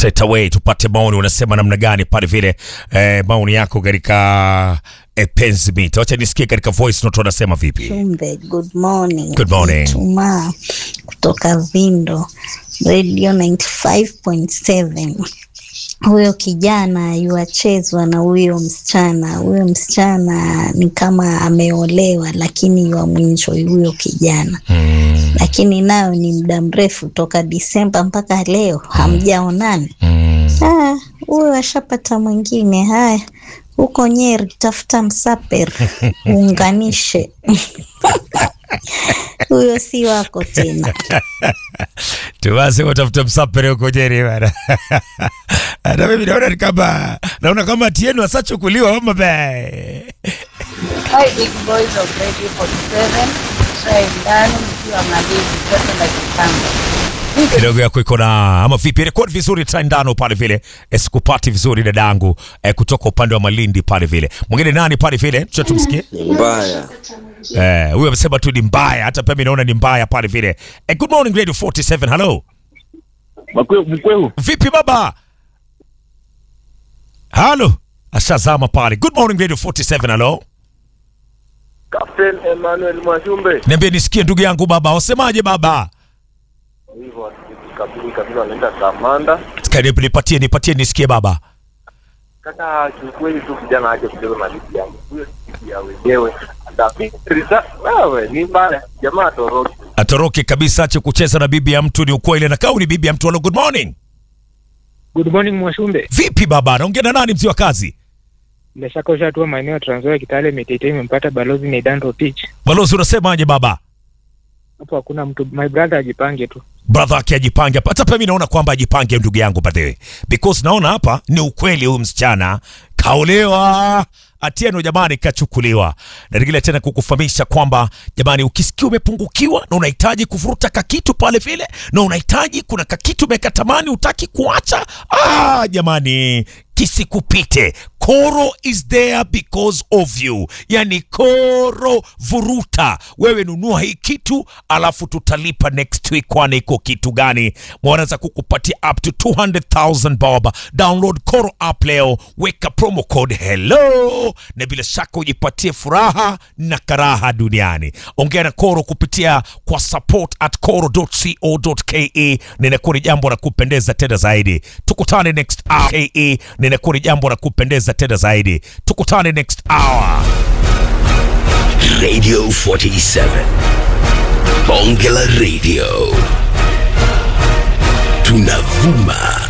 straight away tupate maoni, unasema namna gani pale vile eh, maoni yako katika eh, penzi mita. Wacha nisikie katika voice note wanasema vipi. Chumbe, good morning. Good morning. Ijumaa kutoka Vindo Radio 95.7. Huyo kijana yuachezwa na huyo msichana. Huyo msichana ni kama ameolewa, lakini yuamwenjoi huyo kijana Mm, lakini nayo ni muda mrefu toka Disemba mpaka leo hamjaonana. mm. Ah, huyo ashapata mwingine. Haya, huko Nyeri tafuta msaper uunganishe huyo si wako tena. Tuwase utafuta msapere huko Nyeri bana. Hata mimi naona ni kama naona kama tienu asachukuliwa mama be. Hi big boys of Radio 47 Shai ndani mkiwa Malindi sasa na Kitanga. kidogo yako iko na ama vipi? Rekodi vizuri tandano pale vile, Eh, sikupati vizuri dadangu eh, kutoka upande wa Malindi pale vile. Mwingine nani pale vile? Tucha tumsikie. mbaya Eh, huyo amesema tu ni mbaya, hata pia mimi naona ni mbaya pale vile. Eh, good morning Radio 47. Hello. Mkweu, Vipi baba? Halo. Ashazama pale. Good morning Radio 47. Hello. Captain Emmanuel Mwashumbe. Niambie nisikie ndugu yangu baba. Wasemaje baba? Hivyo kabili kabili wanaenda Samanda. Karibu nipatie nipatie nisikie baba. Kaka, kiukweli tu kijana aje kucheza na ligi yangu. Huyo ligi ya wenyewe. Atafikiriza wewe ni mbaya. Jamaa toroki. Atoroke kabisa ache kucheza na bibi ya mtu ni ukweli na kau ni bibi ya mtu. Hello, good morning. Good morning Mwashumbe. Vipi baba? Naongea na nani mzee wa kazi? Bila shaka ushatua maeneo ya Trans Nzoia, Kitale, Mitete imempata balozi Neidan Rotich. Balozi unasemaje baba? Hapo hakuna mtu, my brother ajipange tu. brother yake ajipange hapa. Hata pia mimi naona kwamba ajipange ndugu yangu by the way, because naona hapa ni ukweli, huyu msichana kaolewa Atieno jamani, kachukuliwa na ningine tena kukufahamisha kwamba jamani, ukisikia umepungukiwa na unahitaji kuvuruta kakitu pale vile na unahitaji kuna kakitu umekatamani utaki kuacha, ah, jamani kisikupite. Koro is there because of you, yani Koro vuruta, wewe nunua hii kitu alafu tutalipa next week, kwani iko kitu gani? Wanaweza kukupatia up to 200,000 bob. Download Koro app leo, weka promo code hello, na bila shaka ujipatie furaha na karaha duniani. Ongea na Koro kupitia kwa support at koro.co.ke, na inakuwa ni jambo la kupendeza tena zaidi. Tukutane next hour. KE, na inakuwa ni jambo la kupendeza tena zaidi. Tukutane next hour. Radio 47. Bonge la Radio. Tunavuma